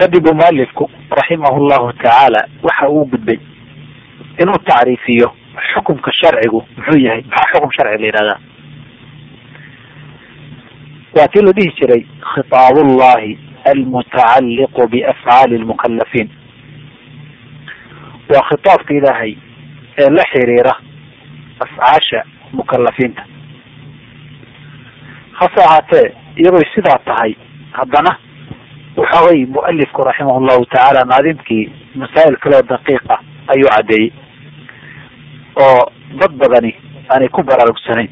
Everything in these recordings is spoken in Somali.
kadibu mualifku raximahu llahu tacaala waxa uu gudbay inuu tacriifiyo xukumka sharcigu muxuu yahay maxaa xukum sharci la yihahdaa waa tii la dhihi jiray khitaab ullahi almutacalliqu biafcaali lmukalafiin waa khitaabka ilaahay ee la xiriira afcaasha mukalafiinta hase ahaatee iyadoy sidaa tahay haddana waxa wey mualifku raximah llahu tacaala naadimkii masaa'il kaleo daqiiqa ayuu caddeeyey oo dad badani aanay ku baraarugsanayn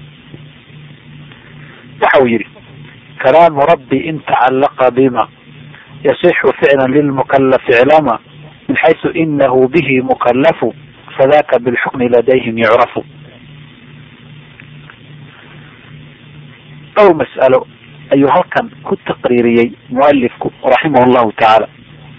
waxa uu yihi kalaamu rabbi in tacallaqa bima yasixu ficla lilmukalafi iclama min xaysu inahu bihi mukalafu fadaka bilxukmi ladayhim yucrafu dhowr mas'alo ayuu halkan ku taqriiriyey mualifku raximah llahu tacaala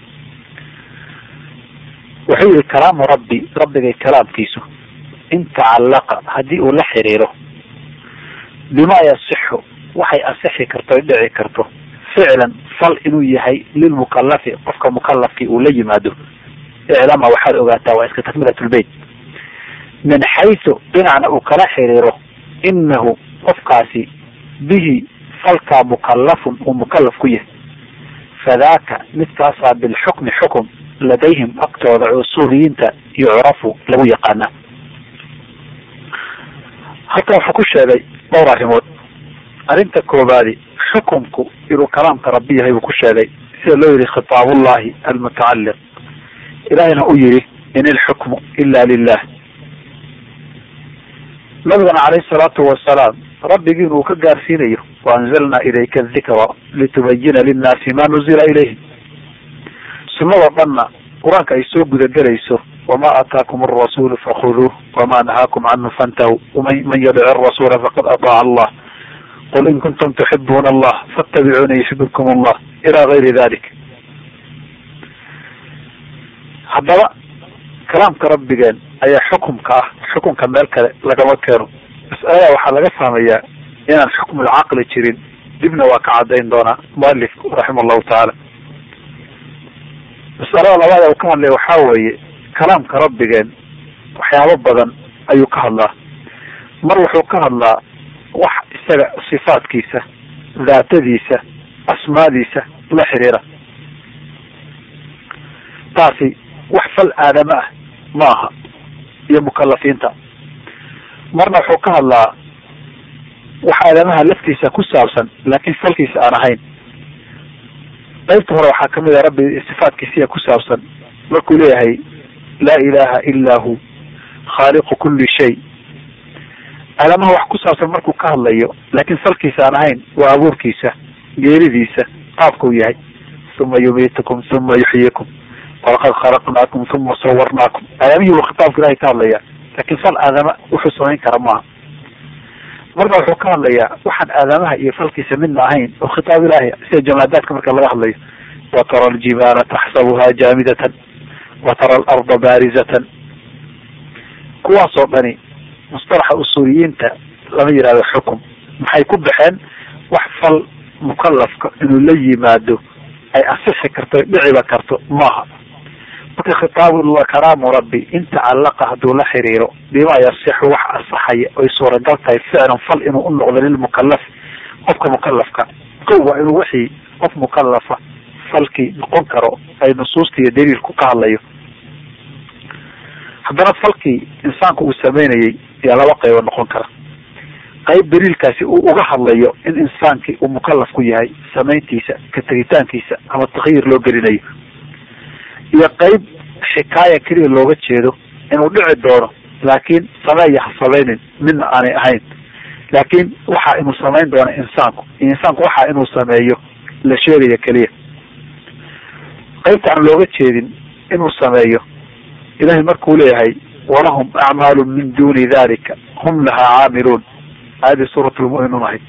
wuxuu yihi kalaamu rabbi rabbigay kalaamkiisu in tacallaqa haddii uu la xiriiro bima yasixu waxay asixi karto ay dhici karto ficlan fal inuu yahay lilmukalafi qofka mukalafkii uu la yimaado iclama waxaad ogaataa waa iska takmilat lbeyt min xaysu dhinacna uu kala xiriiro inahu qofkaasi bihi falkaa mukalafun uu mukalaf ku yahay fadaaka midkaasaa bilxukmi xukum ladayhim agtooda usuuliyiinta yucrafu lagu yaqaana halkan wuxuu ku sheegay dhowr arrimood arrinta koobaadi xukumku inuu kalaamka rabbi yahay buu ku sheegay sida loo yihi khitaabullahi almutacalliq ilahina u yihi in ilxukmu ila lilah nabigana calayhi salaatu wasalaam rabbigii inuu ka gaarsiinayo waanzalnaa ilayka dikra litubayina linnaasi ma nuzila ilayhim sunnadoo dhanna qur-aanka ay soo gudagelayso wama aataakum arasuulu fakhuduuh wama nahaakum canhu fantahu man yadic arasuula faqad ataaca allah qul in kuntum tuxibuuna allah fattabicuuna yuxibibkum allah ila gayri dalik haddaba kalaamka rabbigeen ayaa xukumka ah xukumka meel kale lagama keeno mas'alada waxaa laga fahmayaa inaan xukmulcaqli jirin dibna waa ka cadayn doonaa mualifku raxima allahu tacaala masalada labaad uu ka hadlaya waxaa weeye kalaamka rabbigeen waxyaabo badan ayuu ka hadlaa mar wuxuu ka hadlaa wax isaga sifaadkiisa daatadiisa asmaadiisa la xiriira taasi wax fal aadama ah ma aha iyo mukalafiinta marna wuxuu ka hadlaa wax aadamaha laftiisa ku saabsan laakiin falkiisa aan ahayn qaybta hore waxaa kamid ah rabbi sifaatkiisiya ku saabsan markuu leeyahay laa ilaha ila hu khaaliqu kuli shay aadamaha wax ku saabsan markuu ka hadlayo laakiin falkiisa aan ahayn waa abuurkiisa geeridiisa qaabkau yahay uma yumiitukum uma yuxyikum walaqad khalaqnaakum uma sawarnaakum aadamihii buu khitaabka ilahay ka hadlaya laakiin fal aadama wuxuu samayn kara maaha marna wuxuu ka hadlayaa waxaan aadamaha iyo falkiisa midna ahayn oo khitaab ilaahi sida jamaadaadka marka laga hadlayo wa tara aljibaala taxsabuha jaamidatan wa tara alarda baarizatan kuwaasoo dhani mustalaxa usuuliyiinta lama yihahdo xukum maxay ku baxeen wax fal mukalafka inuu la yimaado ay asixi karto dhiciba karto maaha marka khitaabu kalaamu rabbi in tacallaqa hadduu la xiriiro bima yasixu wax asaxaya oy suuragal tahay ficlan fal inuu u noqdo lilmukalaf qofka mukalafka ko waa inuu wixii qof mukalafa falkii noqon karo ay nusuusta iyo daliilku ka hadlayo haddana falkii insaanku uu sameynayay yaa laba qaybo noqon kara qayb daliilkaasi uu uga hadlayo in insaankii uu mukalaf ku yahay samayntiisa ka tegitaankiisa ama takyiir loo gelinayo iyo qayb xikaaya keliya looga jeedo inuu dhici doono laakiin sameeya ha samaynin midna aanay ahayn laakiin waxa inuu samayn doono insaanku insaanku waxa inuu sameeyo la sheegaya keliya qaybta aan looga jeedin inuu sameeyo ilahay markuu leeyahay walahum acmaalu min duni dalika hum lahaa caamiluun aayadii suurat lmuminuun ahayd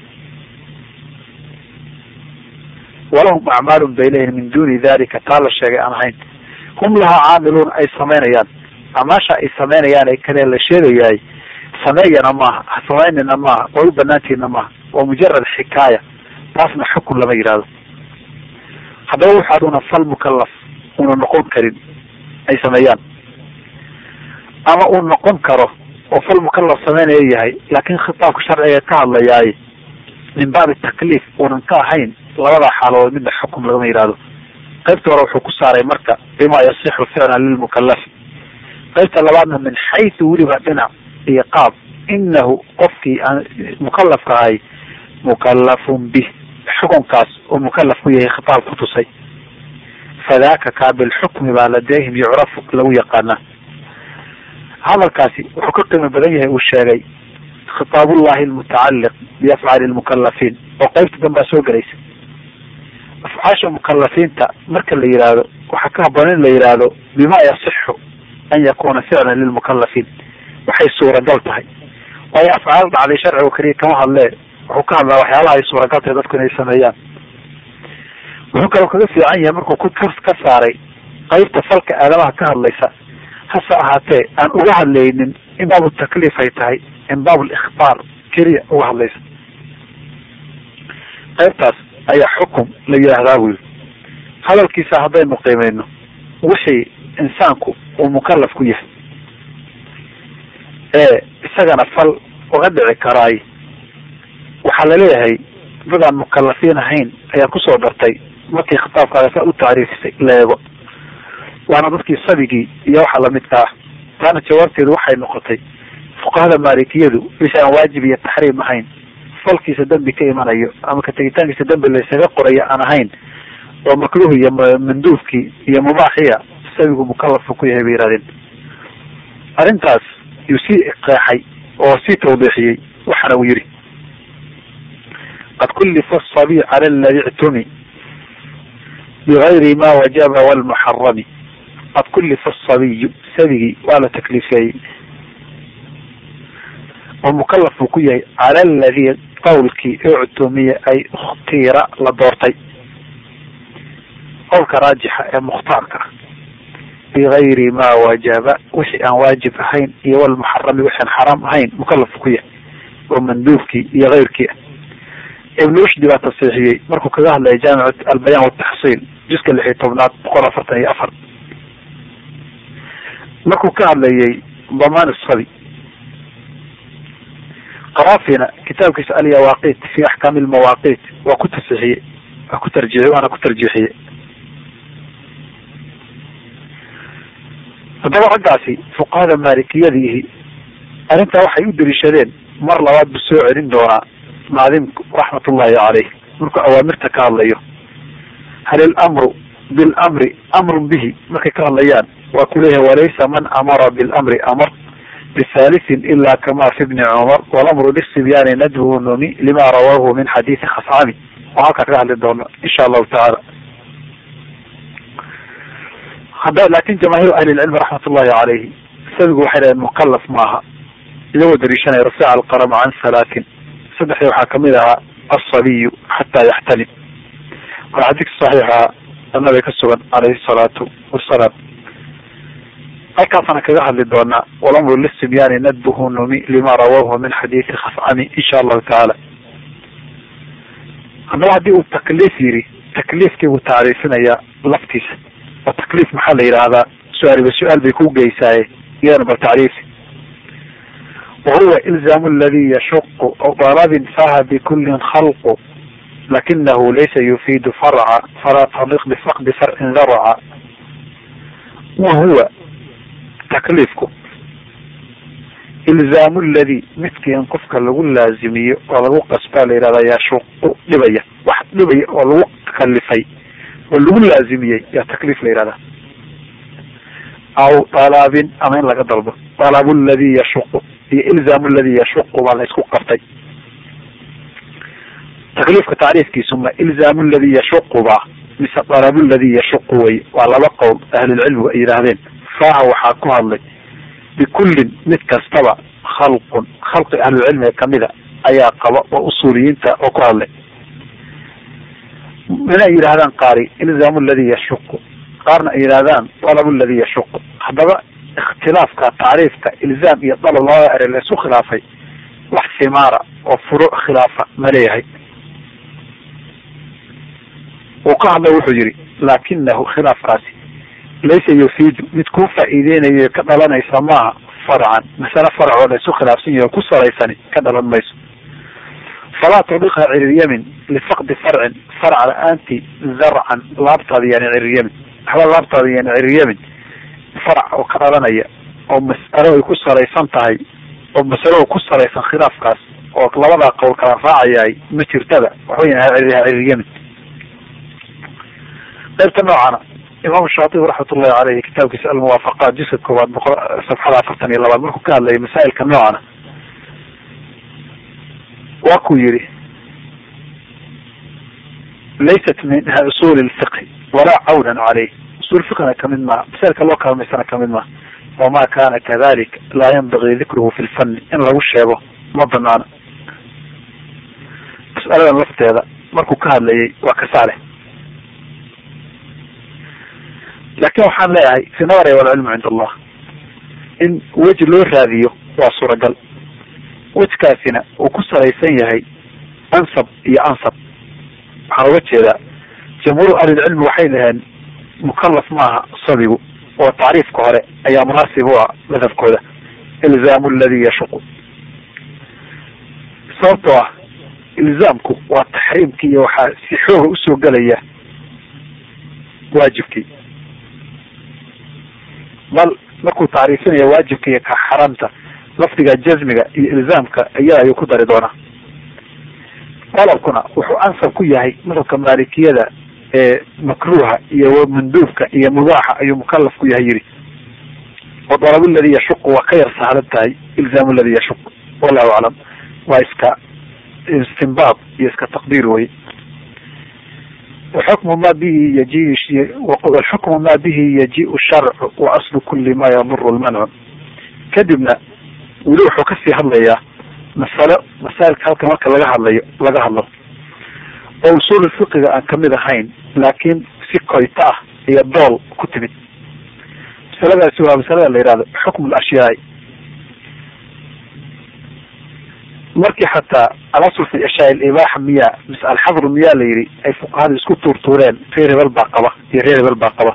walahum acmaalun bay leeyihin min duni dalika taa la sheegay aan ahayn hum lahaa caamiluun ay samaynayaan amaasha ay samaynayaan ee kale la sheegayahay sameeyana maaha ha samaynina maaha way u banaantiina maaha waa mujarad xikaaya taasna xukun lama yihahdo haddaba waxaaduna fal mukalaf una noqon karin ay sameeyaan ama uu noqon karo oo fal mukalaf sameynaya yahay laakiin khitaabka sharciga ka hadlayaay min baabi takliif uunan ka ahayn labadaa xaaladood midna xukum lagama yihahdo qaybta hore wuxuu ku saaray marka bima yasixu ficlan lilmukalafi qaybta labaadna min xaysu weliba dhinac iyo qaab inahu qofkii aan mukalafka ahay mukalafun bih xukunkaas oo mukalaf ku yahay khitaab ku tusay fadaaka kaa bilxukmi baa ladayhim yucrafu lagu yaqaanaa hadalkaasi wuxuu ka qiimo badan yahay uu sheegay khitaabullahi almutacaliq biafcaali lmukalafiin oo qaybta danbaa soo gelaysa afcaasha mukalafiinta marka la yihahdo waxaa ka haboon in la yihahdo bima yasixu an yakuna ficlan lilmukalafiin waxay suuragal tahay waayo afcaal dhacday sharciga keliya kama hadlee wuxuu ka hadlaa waxyaalaha ay suuragal tahay dadku inay sameeyaan wuxuu kaloo kaga fiican yahay markuu ku ka saaray qaybta falka aadamaha ka hadlaysa hase ahaatee aan uga hadlaynin in baabu takliif ay tahay in baab likhbaar keliya uga hadlaysa qaybtaas ayaa xukum la yidhaahdaa buu yiri hadalkiisa haddaynu qiimeyno wixii insaanku uu mukalaf ku yahay ee isagana fal uga dhici karaay waxaa laleeyahay dad aan mukalafiin ahayn ayaa kusoo dartay markii khitaabkaaga saa u tacriifisay la eego waana dadkii sabigii iyo waxa lamidka ah taana jawaabteedu waxay noqotay fuqahada maalikiyadu wixii aan waajib iyo taxriim ahayn falkiisa dembi ka imanayo ama ka tegitaankiisa dembi laysaga qorayo aan ahayn oo makruh iyo manduufkii iyo mubaaxiya sabigu mukalafka ku yahay bay yihahdeen arrintaas yuu sii qeexay oo sii tawdiixiyey waxaana uu yihi qad kullifa asabiy cala aladi ictumi bigayri ma wajaba walmuxarami qad kullifa asabiyu sabigii waa la takliifeeyey oo mukalaf buu ku yahay cala aladi qawlkii uctumiya ay ikhtiira la doortay qowlka raajixa ee mukhtaarka ah bigayri ma wajaba wixii aan waajib ahayn iyo walmuxarami wixi aan xaraam ahayn mukalaf ku yahay oo manduufkii iyo keyrkii ah ibn rushdi baa tasiixiyey markuu kaga hadlaya jaamic albayaan wataxsiil juska lix iyo tobnaad boqol afartan iyo afar markuu ka hadlayay damaan sabi qaraafina kitaabkiisa alyawaqit fi axkaami lmawaqit waa ku tasiixiyey waa ku tarjiixiyey waana ku tarjiixiyey haddaba raggaasi fuqahada maalikiyadiihi arrintaa waxay u daliishadeen mar labaad buu soo celin doonaa naadimku raxmatullahi caleyh markuu awaamirta ka hadlayo hal ilamru bilamri amrun bihi markay ka hadlayaan waa ku leeyahay walaysa man amara bilamri amar bihalisin ila kama fi bni cumar walamru lisibyaani nadbuhu numi lima rawaahu min xadiisi khascami oo halkaa kaga hadli doono insha allahu tacaala hada laakin jamaahiru ahli lcilmi raxmat ullahi caleyhi sabigu waxay dhaheen mukalaf maaha iyagoo dariishanaya rafiica alqalama can salaatin saddexdii waxaa kamid ahaa asabiyu xataa yaxtalim waa xadiidka saxiixa nabiga ka sugan caleyhi salaatu wasalaam halkaasana kaga hadli doonaa walamru lisibyaani nadbuhu numi lima rawaahu min xadiisi khascami insha allahu tacaala haddaba haddii uu takliif yiri takliifkii buu tacriifinayaa laftiisa oo takliif maxaa la yidhaahdaa su-aaliba su-aal bay ku geysaaye iyadana bal tacriifi wahuwa ilzaamu aladi yashuqu dalabin faha bikulin khalqu lakinahu laysa yufiidu farca falaa taliq bifaqdi farcin daraca wahuwa takliifku ilzaamu ladi midkii in qofka lagu laazimiyo oo lagu qasbaa la yihahdaa yashuqu dhibaya wax dhibaya oo lagu kalifay oo lagu laazimiyey yaa takliif la yihahdaa aw dalaabin ama in laga dalbo dalabu ladi yashuqu iyo ilzaamu ladi yashuqu baa la isku qabtay takliifka tacriifkiisu ma ilzaamu ladi yashuqu ba mise dalabu ladi yashuqu wey waa laba qowl ahlulcilmigu ay yidhaahdeen faaha waxaa ku hadlay bikullin mid kastaba khalqun khalqi ahlulcilmiga kamida ayaa qaba oo usuuliyiinta oo ku hadlay inay yidhahdaan qaari ilzaamu ladi yashuqu qaarna ay yidhahdaan dalabu ladi yashuqu haddaba ikhtilaafka tacriifka ilzaam iyo dalab labada ere la isu khilaafay wax simaara oo furo khilaafa ma leeyahay uu ka hadla wuxuu yihi laakinahu khilaafkaasi laysa yufiidu mid kuu faa'iideynayo ka dhalanaysa maaha farcan masale farcoo la isu khilaafsan yahi oo ku salaysani ka dhalan mayso falaa tubiqha ciriryamin lifaqdi farcin farc la-aanti zarcan laabtaada yani ciriryamin waxba laabtaada yani ciriryamin farc oo ka dhalanaya oo mas'alo ay ku salaysan tahay oo masalo ku salaysan khilaafkaas oo labadaa qowl kala raacayahay ma jirtada waxweyn ciriryamin qaybta noocana imaam shaatibi raxmatullahi caleyhi kitaabkiisa almuwaafaqaat juska koowaad boqol safxada afartan iyo labaad markuu ka hadlayay masaa'ilka noocana waa kuu yihi laysat min usuuli lfiqhi walaa cawnan caleyh usul fiqhina kamid maha masailka loo kaalmaysana kamid maha wama kana kadalik laa yanbagii dikruhu fi lfanni in lagu sheego ma banaana mas'aladan lafteeda markuu ka hadlayay waa kasaale laakin waxaan leeyahay fi nadari walcilmu cind allah in weji loo raadiyo waa suuragal wejkaasina uu ku salaysan yahay ansab iyo ansab waxaan uga jeedaa jamhuur ahlilcilmi waxay dhaheen mukalaf maaha sabigu oo tacriifka hore ayaa munaasib u ah madhabkooda ilzaamu aladi yashuqu sababtoo ah ilzaamku waa taxriimkii iyo waxaa si xooga usoo gelaya waajibkii bal markuu tacriifinaya waajibka iyo ka xaraamta lafdiga jazmiga iyo ilzaamka iyada ayuu ku dari doonaa qalabkuna wuxuu ansab ku yahay madhabka maalikiyada ee makruuha iyo manduubka iyo mubaaxa ayuu mukalaf ku yahay yidhi wa dalab ladi yashuqu waa ka yar sahlan tahay ilzaamu ladi yashuq wallahu aclam waa iska istinbaab iyo iska taqdiir wey waxukmu ma bihi yaji xukmu ma bihi yajiu sharcu wa aslu kuli ma yaduru lmancu kadibna weli wuxuu kasii hadlayaa masalo masaailka halka marka laga hadlayo laga hadlo oo usuul fiqiga aan kamid ahayn laakiin si koyta ah iyo dool ku timid masaladaasi waa masalada la yihahdo xukm lashyaai markii xataa alasl fi ashyaa ibaaxa miya mise alxadru miyaa la yihi ay fuqahada isku tuurtuureen reer hebel baa qaba iyo reer hebel baa qaba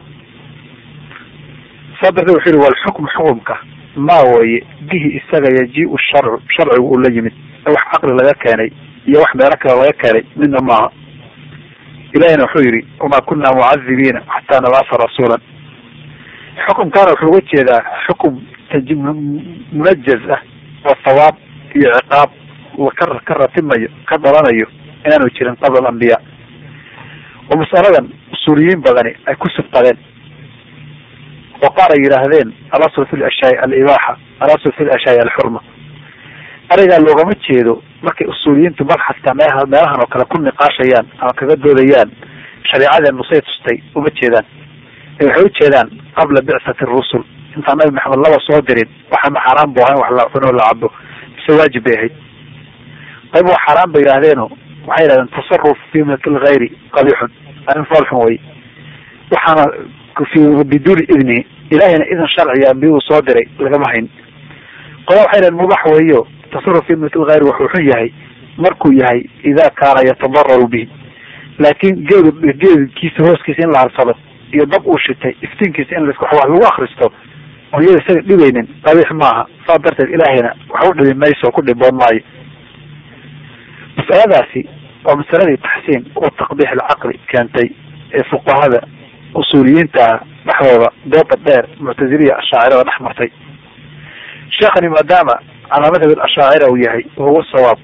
saa darteed wuxuu yihi walxukm xukumka maa weye bihi isaga yaji-u sharcu sharcigu uu la yimid wax caqli laga keenay iyo wax meelo kale laga keenay midna maaha ilahina wuxuu yihi wamaa kuna mucadibiina xataa nabaasa rasuulan xukumkaana wuxuu uga jeedaa xukum munajaz ah oo thawaab iyo ciqaab ka ka ratimayo ka dhalanayo inaanu jirin qabla alambiya oo masaladan usuuliyiin badani ay ku sibqadeen oo qaar ay yidhaahdeen alasl fi lashyaai alibaaxa alasl fi lashyaai alxurma arigaa loogama jeedo markay usuuliyiintu mar xataa meeha meelahan oo kale ku niqaashayaan ama kaga doodayaan shareecadeen nusay tustay uma jeedaan ee waxay ujeedaan qabla bicsati rusul intaan nabi maxamed laba soo dirin waxaana xaaraan bu ahayn wax la cuno la cabo mise waajib bay ahayd qayb waa xaaraan bay yidhahdeeno waxay yidhahdeen tasaruf fi milki lgayri qabixun arrin foolxun wey waxaana fi biduuni idnihi ilahayna idan sharciga ambiya uu soo diray lagama hayn qola waxay yidhahdeen mubax weeyo tasaruf fi milki lgayri wuxuu xun yahay markuu yahay ida kaana yatadararu bihi laakin geed geedkiisa hooskiisa in la harsado iyo dab uu shitay iftiinkiisa in las wax lagu akristo oo iyada isaga dhibaynin qabiix maaha saa darteed ilaahayna wax u dhibi mayso ku dhiboon maayo masaladaasi waa masaladii taxsiin oo taqbiix alcaqli keentay ee fuqahada usuuliyiinta ah dhexdooda dooda dheer muctaziliya ashaacirada dhex martay sheekhani maadaama calaa madhab ashaacira uu yahay wahuwa sawaab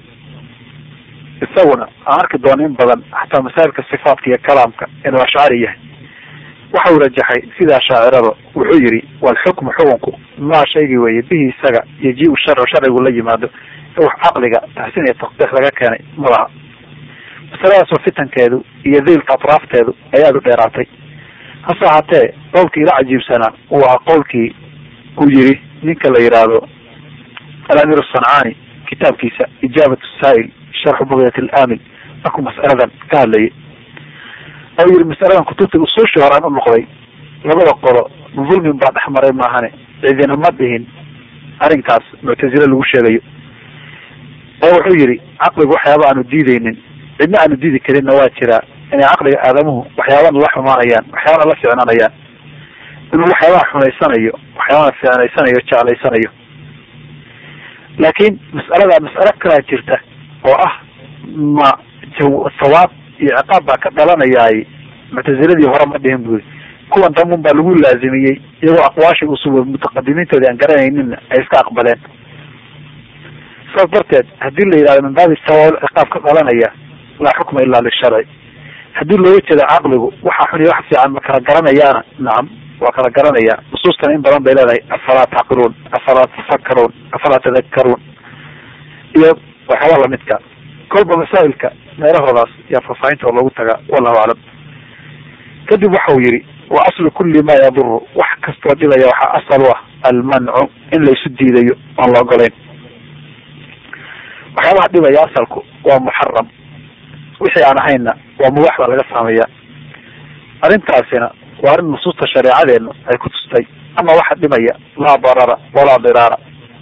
isaguna aan arki doono in badan xataa masaa'ilka sifaatka iyo kalaamka inuu ashcari yahay waxa uu rajaxay sida ashaacirada wuxuu yihi walxukmu xukunku maa shaygii weeye bihi isaga yaji-u sharcu sharcigu la yimaado wax caqliga taxsiin iyo taqbiix laga keenay ma laha masaladaasoo fitankeedu iyo diilka atraafteedu ay aada u dheeraatay hase ahaatee qowlkii ila cajiibsanaa uu ahaa qowlkii uu yihi ninka la yidhaahdo alamir asancaani kitaabkiisa ijaabat saa'il sharxu bugyat alaamil markuu mas'aladan ka hadlayay oo yihi masaladan kutubta usuushii horaan u noqday labada qolo dulmin baa dhex maray maahane cidina ma dhihin arrinkaas muctazile lagu sheegayo oo wuxuu yihi caqligu waxyaaba aanu diideynin cidna aanu diidi karinna waa jiraa inay caqliga aadamuhu waxyaabana la xumaanayaan waxyaabana la ficnanayaan inuu waxyaabaha xumaysanayo waxyaabana ficnaysanayo jeclaysanayo laakiin mas'alada mas'alo kalaa jirta oo ah ma sawaab iyo ciqaab baa ka dhalanayaay muctaziladii hore ma dhihin buri kuwan damun baa lagu laazimiyey iyagoo aqwaashii usul mutaqadimiintoodii aan garanaynin ay iska aqbaleen saas darteed haddii la yidhahdo min baabi sawaab ciqaab ka dhalanaya laa xukma ilaa lisharci haddii looga jeedo caqligu waxa xun iyo wax fiican ma kala garanayaana nacam waa kala garanaya nusuustana in badan bay leedahay afalaa tacqiluun afalaa tafakaruun afalaa tadakaruun iyo waxyaaba lamidka kolba masaa'ilka meelahoodaas yaa faahfaahinta oo loogu tagaa wallahu aclam kadib waxa uu yihi wa aslu kuli ma yaduru wax kastoo dhibaya waxaa asal u ah almancu in laysu diidayo oon la ogolayn waxyaabaha dhibaya asalku waa muxaram wixii aan ahayna waa mubax baa laga saameeya arrintaasina waa arrin nusuusta shareecadeenu ay ku tustay ama waxa dhimaya laa darara walaa diraara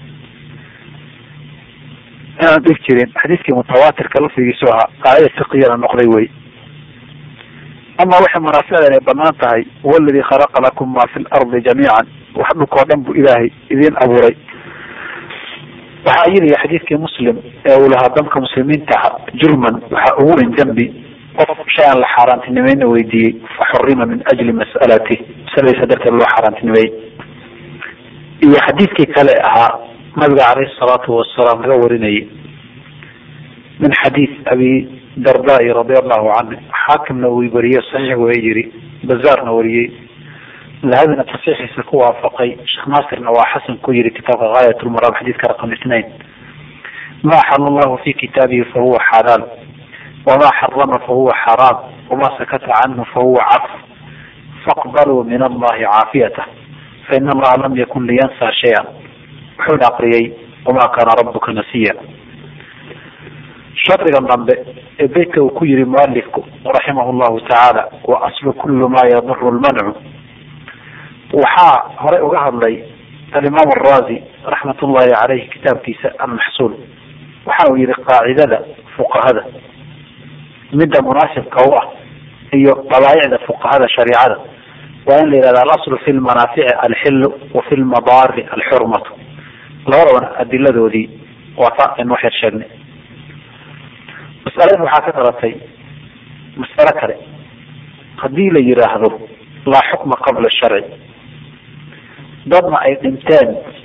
inaan dhib jirin xadiiskii mutawaatirka lafdigiisu ahaa qaacida fiqiyana noqday wey ama waxay manaaficda inay banaan tahay huwa aladii khalaqa lakum ma fi lardi jamiican wax dhulkao dhan bu ilaahay idiin abuuray waxaa ayidaya xadiidkii muslim ee uu lahaa damka muslimiinta aha jurman waxaa ugu weyn dembi qof shay aan la xaaraantinimayna weydiiyey fa xurima min ajli mas'alati masaladiisa darteed loo xaaraantinimeeyey iyo xadiidkii kale ahaa nabiga caleyhi salaatu wasalaam laga warinayay min xadiid abi dardai radi allahu canhu xaakimna uu wariye saxiix way yiri bazaarna wariyey dahabina tasiixiisa ku waafaqay sheekh naasirna waa xasan ku yiri kitaabka gaayat lmaraam xadiidka raqam itnain ma axala allahu fi kitaabihi fahuwa xalaal wama xarama fahuwa xaraam wama sakata canhu fahuwa caf faqbaluu min allahi caafiyatah fain allaha lam yakun liyansa shaya wuxuuna aqriyey wama kana rabuka nasiya shardigan dambe ee beytka uu ku yiri mualifku raximah llahu tacaala wa aslu kulu ma yaduru lmancu waxaa horey uga hadlay alimaam arazi raxmat ullahi caleyhi kitaabkiisa almaxsuul waxa uu yihi qaacidada fuqahada midda munaasibka u ah iyo dabaayicda fuqahada shariicada waa in la yihahda alaslu fi lmanaafici alxilu wa fi lmadaari alxurmatu labadabana adiladoodii waa ta aynu wax yar sheegnay masaladan waxaa ka dhalatay mas'alo kale haddii la yidhaahdo laa xukma qabla sharci dadna ay dhinteen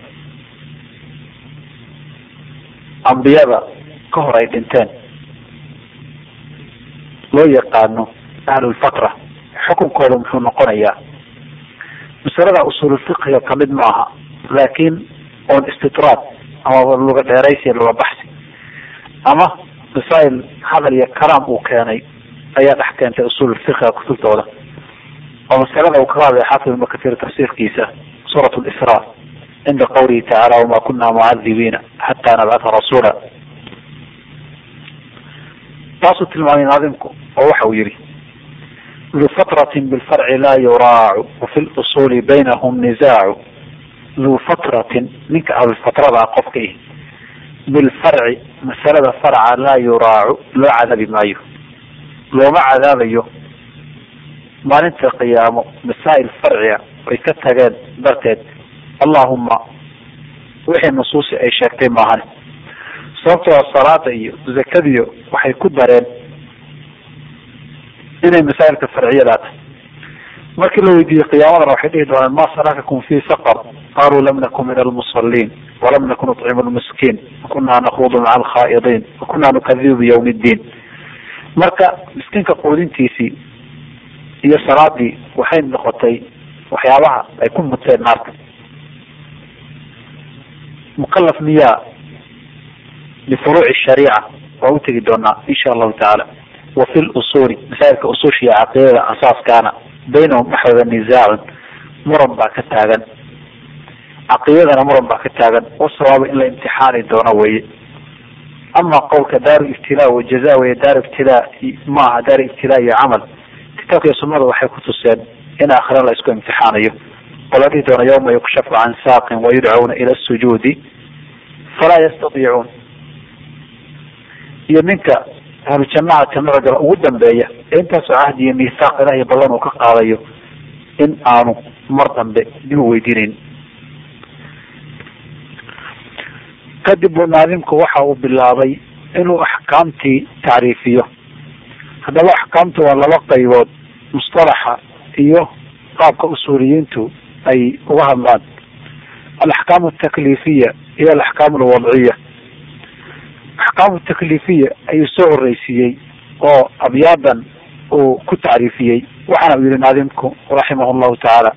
ambiyada ka hor ay dhinteen loo yaqaano ahlulfatra xukunkooda muxuu noqonayaa masalada usuululfiqiga kamid ma aha laakiin oon istidraad ama luga dheeraysi luga baxsi ama masaa'il hadal iyo kalaam uu keenay ayaa dhex keentay usuululfiqiga kutubtooda oo masalada uu kaga hadlay xaafid ibnu kahiir tafsiirkiisa suurat lisra cinda qawlihi tacaala wama kuna mucadibiina xataa nabcata rasuula taasuu tilmaamay naadimku oo waxa uu yihi du fatratin bilfarci laa yuraacu wafi lusuli baynahum nisaacu du fatratin ninka ahlulfatrada ah qofka ihi bilfarci masalada farca laa yuraacu loo cadaabi maayo looma cadaabayo maalinta qiyaamo masaa'il farciga ay ka tageen darteed allahuma wixii nusuusi ay sheegtay maahan sababtoo salaada iyo zakadiyo waxay ku dareen inay masaa'ilka farciyadaa tahay markii la weydiiyey qiyaamadana waxay dhihi doonaan ma salakakum fi saqar qaluu lam nakun min almusaliin walam nakun nucimu lmiskiin wakunaa nakuudu maca alkhaa'idiin wakunaa nukadibu biyawmi ddiin marka miskiinka quudintiisii iyo salaadii waxay noqotay waxyaabaha ay ku muteen naarta mukalaf miyaa lifuruuci shariica waa u tegi doonaa insha allahu tacaala wa fi lusuuli masaa'ilka usuushiya caqiidada asaaskaana baynahum dhexdooda nisaacun muran baa ka taagan caqiidadana muran baa ka taagan wasawaaba in la imtixaani doono weye ama qowlka daaru ibtilaa wa jaza weye daaru ibtilaa maaha daaru ibtilaa iyo camal kitaabka iyo sunada waxay ku tuseen in aakhira la isku imtixaanayo oo la dhihi doono yawma yukshafu can saaqin wayudcauna ila sujuudi falaa yastadiicuun iyo ninka ahlu jamaca jannada gala ugu dambeeya ee intaasoo cahdi iyo miisaaq ilahiy badan uu ka qaadayo in aanu mar dambe dib u weydiinayn kadib buu naadimku waxa uu bilaabay inuu axkaamtii tacriifiyo haddaba axkaamtu waa laba qaybood mustalaxa iyo qaabka usuuliyiintu ay uga hadlaan alaxkaam altakliifiya iyo alaxkaam alwadciya axkaam takliifiya ayuu soo horeysiiyey oo abyaadan uu ku tacriifiyey waxaana uu yihi naadimku raximah llahu tacaala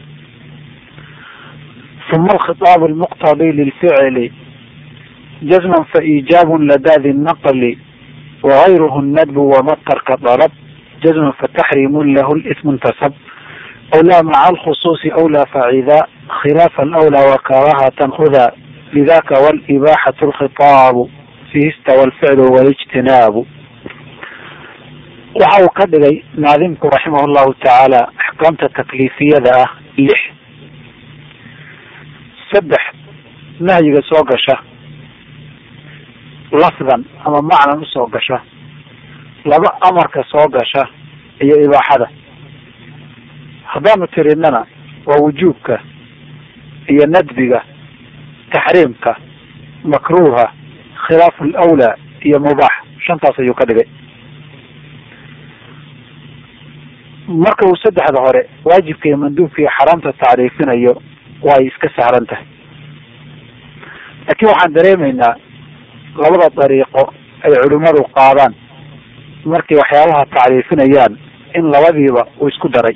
uma alkhitaab almuqtadi lilficli jazman faiijaab ladaadi naqli wagayruhu nadbu wamatarka dalab jazman fataxriimu lahu lismu intasab awlaa maca alkhusuusi awlaa facida khilaafa alawlaa wakarahatan huda lidaka walibaaxatu alkhitaabu fihi istawa alficlu walijtinaabu waxa uu ka dhigay naadimku raximah llahu tacaala axkaamta takliifiyada ah lix saddex nahyiga soo gasha lafdan ama macnan usoo gasha laba amarka soo gasha iyo ibaaxada haddaanu tirinana waa wujuubka iyo nadbiga taxriimka makruuha khilaafu lawlaa iyo mubaax shantaas ayuu ka dhigay marka uu saddexda hore waajibka iyo manduubka iyo xaraamta tacriifinayo way iska sahlan tahay laakiin waxaan dareemaynaa labada dariiqo ay culimmadu qaadaan markay waxyaabaha tacriifinayaan in labadiiba uu isku daray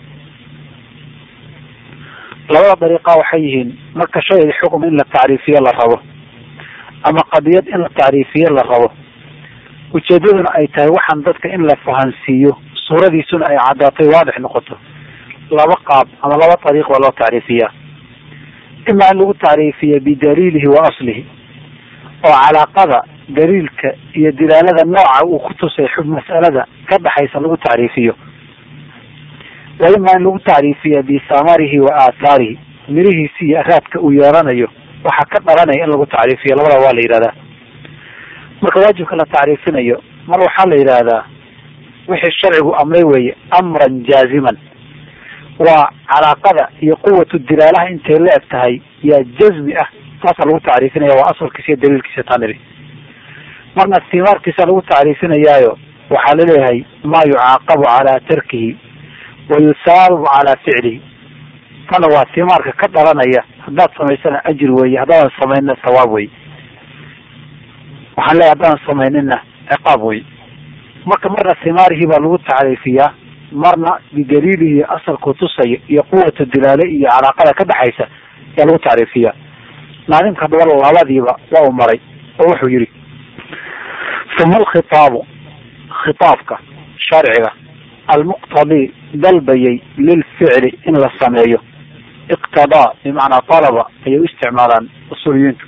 labada dariiqa waxay yihiin marka shay xukm in la tacriifiyo la rabo ama qadiyad in la tacriifiyo la rabo ujeedaduna ay tahay waxaan dadka in la fahansiiyo suuradiisuna ay caddaatay waadix noqoto laba qaab ama laba dariiq baa loo tacriifiyaa ima in lagu tacriifiya bidaliilihi wa aslihi oo calaaqada daliilka iyo dilaalada nooca uu ku tusay xub mas'alada ka dhaxaysa lagu tacriifiyo wa ima in lagu tacriifiya bisamarihi wa aathaarihi mirihiisi iyo araadka uu yeelanayo waxaa ka dhalanaya in lagu tacriifiyo labada waa la yidhahdaa marka waajibka la tacriifinayo mar waxaa la yidhaahdaa wixii sharcigu amray weeye amran jaaziman waa calaaqada iyo quwatu dilaalaha intay la eg tahay yaa jazmi ah taasaa lagu tacriifinaya waa asalkiisa iyo daliilkiisa taniri marna istimaarkiisa lagu tacriifinayaayo waxaa laleeyahay maa yucaaqabu calaa tarkihi wa yusaababu calaa ficlihi tana waa timaarka ka dhalanaya haddaad samaysana ajir weeye haddaadan samaynina sawaab wey waxaan leeyahy haddaadan samaynina ciqaab wey marka marna timaarihii baa lagu tacriifiyaa marna bidaliilihi asalku tusaya iyo quwata dilaale iyo calaaqada ka dhexaysa ayaa lagu tacriifiyaa naadimka haddaba labadiiba waa u maray oo wuxuu yihi uma alkhitaabu khitaabka sharciga almuqtadii dalbayay lilficli in la sameeyo iqtadaa bimacnaa talaba ayay u isticmaalaan usuuliyiintu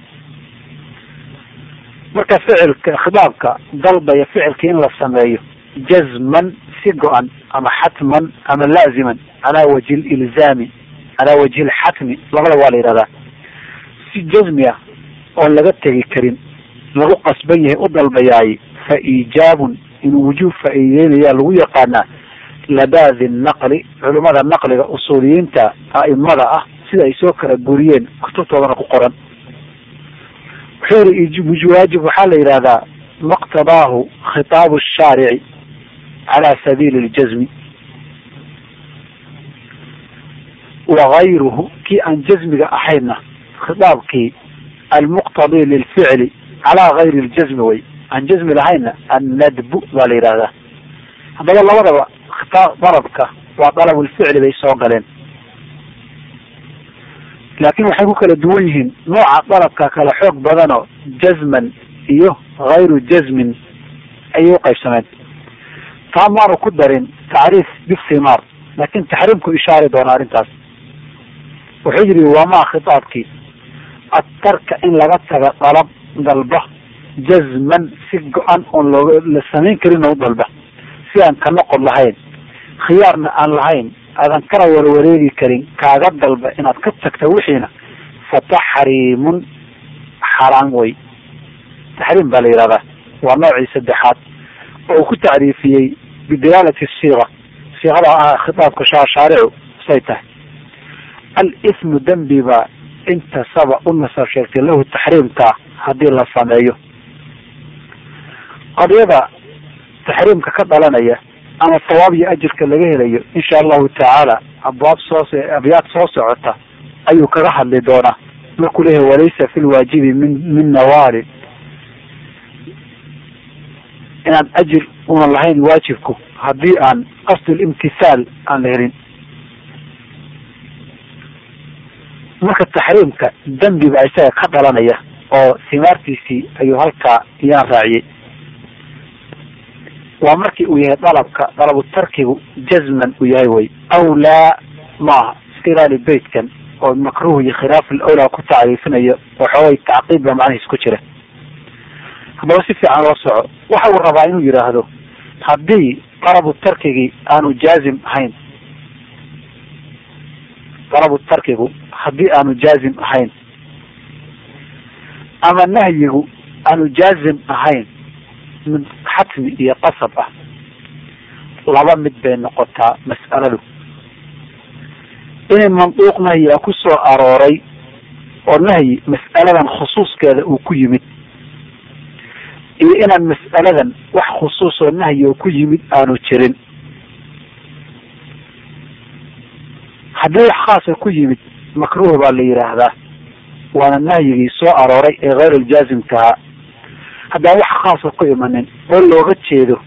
marka ficilka khitaabka dalbaya ficilka in la sameeyo jazman si go-an ama xatman ama laaziman calaa wajhi lilzaami calaa wajhi lxatmi labada waa la yidhahdaa si jazmi ah oon laga tegi karin lagu qasban yahay u dalbayaay fa iijaabun inuu wujuub faa-iideynayaa lagu yaqaanaa ladaadi naqli culimada naqliga usuuliyiinta a'imada ah sida ay soo kala guriyeen kutubtoodana ku qoran wuxuu yihi waajib waxaa la yidhahdaa maqtadaahu khitaabu shaarici cala sabiili ljazmi wagayruhu kii aan jazmiga ahaynna khitaabkii almuqtadi lilficli calaa gayri ljazmi way aan jazmi lahaynna annadbu baa la yidhahdaa haddaba labadaba khitaab dalabka waa dalabulficli bay soo galeen laakiin waxay ku kala duwan yihiin nooca dalabka kala xoog badanoo jazman iyo hayru jazmin ayay uqaybsameen taa maanu ku darin tacriif bisimaar laakin taxriimku ishaari doona arrintaas wuxuu yihi wamaa khitaabkii adtarka in laga taga dalab dalba jazman si go-an oon looga la samayn karin oo u dalba si aan ka noqon lahayn khiyaarna aan lahayn aadan kana warwareegi karin kaaga dalba inaad ka tagta wixiina fa taxriimun xaraam wey taxriim baa la yihahdaa waa noocii saddexaad oo ku tacriifiyey bidalaalati siiqa siiqada ah khitaabka shaashaaricu say tahay al-ismu dembi baa intasaba u nasab sheegtay lahu taxriimka haddii la sameeyo qadiyada taxriimka ka dhalanaya ama sawaab iyo ajirka laga helayo insha allahu tacaala abwaab soo abyaad soo socota ayuu kaga hadli doonaa markuu leeyahay walaysa fi lwaajibi min min nawaalin inaan ajir una lahayn waajibku haddii aan qasdulimtihaal aan la helin marka taxriimka dembi baa isaga ka dhalanaya oo simaartiisii ayuu halkaa iyaan raaciyey waa markii uu yahay dalabka dalabu tarkigu jazman uu yahay way aw laa maaha iska ilaali beytkan oo makruh iyo khilaaf alawlaa ku tacriifinayo oo xoogay tacqiib baa macnihiis ku jira haddaba si fiican loo soco waxa uu rabaa inuu yidhaahdo haddii dalabu tarkigii aanu jaazim ahayn dalabu tarkigu haddii aanu jaazim ahayn ama nahyigu aanu jaazim ahayn mid xatmi iyo qasab ah laba mid bay noqotaa mas'aladu inay manduuq nahyiga ku soo arooray oo nahyi mas'aladan khusuuskeeda uu ku yimid iyo inaan mas'aladan wax khusuus oo nahyi oo ku yimid aanu jirin haddii wax khaasa ku yimid makruuh baa la yidhaahdaa waana nahyigii soo arooray ee hayr aljaazimkahaa haddaan wax khaasa ku imanin oo looga jeedo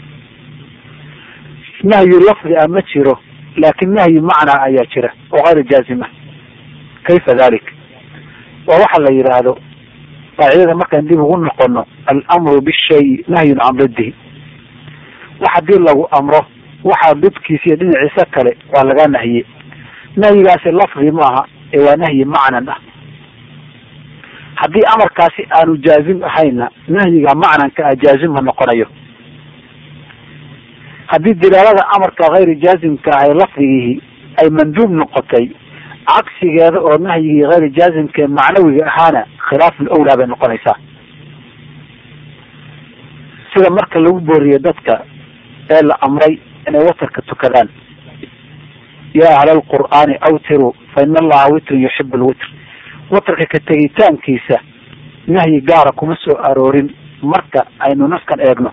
nahyi lafdi a ma jiro laakin nahyi macnaa ayaa jira oo hayr jaazim ah kayfa dalik waa waxa la yidhaahdo qaacidada markaan dib ugu noqono alamru bishay nahyun can diddihi wax haddii lagu amro waxaa didkiisa iyo dhinaciisa kale waa lagaa nahye nahyigaasi lafdi maaha ee waa nahyi macnan ah haddii amarkaasi aanu jaazim ahayna nahyiga macnanka ah jaazim ma noqonayo haddii dilaalada amarka hayri jaazimka ahay lafdigihii ay manduub noqotay cagsigeeda oo nahyigii hayri jaazimka ee macnawiga ahaana khilaaf lawlaa bay noqonaysaa sida marka lagu booriyo dadka ee la amray inay watarka tukadaan yaa ahla alqur'aani awtiruu fa ina allaha witrun yuxibu lwitr watarka ka tegitaankiisa nahyi gaara kuma soo aroorin marka aynu naskan eegno